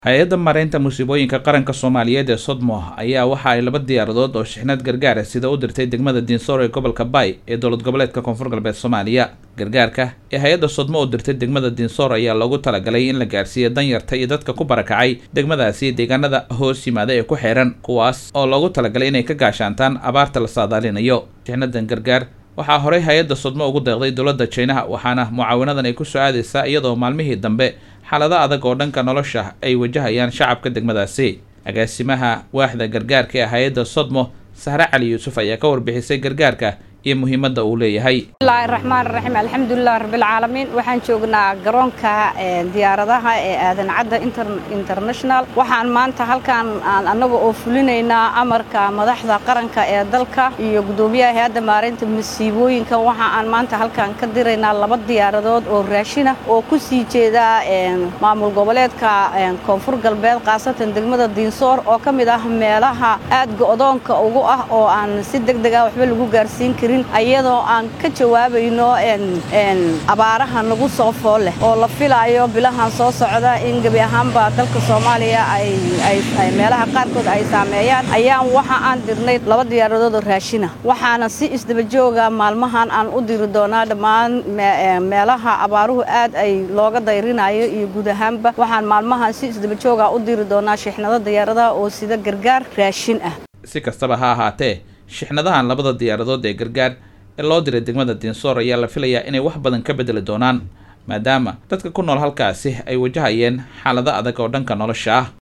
hay-adda mareynta musiibooyinka qaranka soomaaliyeed ee sodmo ayaa waxa ay laba diyaaradood oo shixnad gargaara sida u dirtay degmada diinsoor ee gobolka bay ee dowlad goboleedka koonfur galbeed soomaaliya gargaarka ee hay-adda sodmo u dirtay degmada diinsoor ayaa loogu talagalay in la gaarsiiyo danyarta iyo dadka ku barakacay degmadaasi deegaanada hoos yimaada ee ku xeeran kuwaas oo loogu talagalay inay ka gaashaantaan abaarta la saadaalinayo shixnadan gargaar waxaa horey hay-adda sodmo ugu deeqday dowladda jinaha waxaana mucaawinadan ay ku soo aadaysaa iyadoo maalmihii dambe xaalado adag oo dhanka nolosha ay wajahayaan shacabka degmadaasi agaasimaha waaxda gargaarka ee hay-adda sodmo sahre cali yuusuf ayaa ka warbixisay gargaarka iyo muhiimadda uu leeyahay bismillahi raxmaan raxiim alxamdulilah rabbilcaalamiin waxaan joognaa garoonka diyaaradaha ee aadan cadda international waxaan maanta halkan aan annaga oo fulinaynaa amarka madaxda qaranka ee dalka iyo guddoomiyaha hay-adda maareynta masiibooyinka waxa aan maanta halkan ka diraynaa laba diyaaradood oo raashina oo ku sii jeeda maamul goboleedka koonfur galbeed khaasatan degmada diinsoor oo ka mid ah meelaha aad go-doonka ugu ah oo aan si deg deg ah waxba lagu gaarsiin karin ayadoo aan ka jawaabayno abaaraha nagu soo fool leh oo la filaayo bilahan soo socda in gebi ahaanba dalka soomaaliya ay meelaha qaarkood ay saameeyaan ayaan waxa aan dirnay laba diyaaradood oo raashina waxaana si isdabajooga maalmahan aan u diri doonaa dhammaan meelaha abaaruhu aad ay looga dayrinayo iyo guud ahaanba waxaan maalmahan si isdabajooga u diri doonaa shixnado diyaaradaha oo sida gargaar raashin ah si kastaba ha ahaatee shixnadahan labada diyaaradood ee gargaar ee loo diray degmada diinsoor ayaa la filayaa inay wax badan ka bedeli doonaan maadaama dadka ku nool halkaasi ay wajahayeen xaalado adag oo dhanka nolosha ah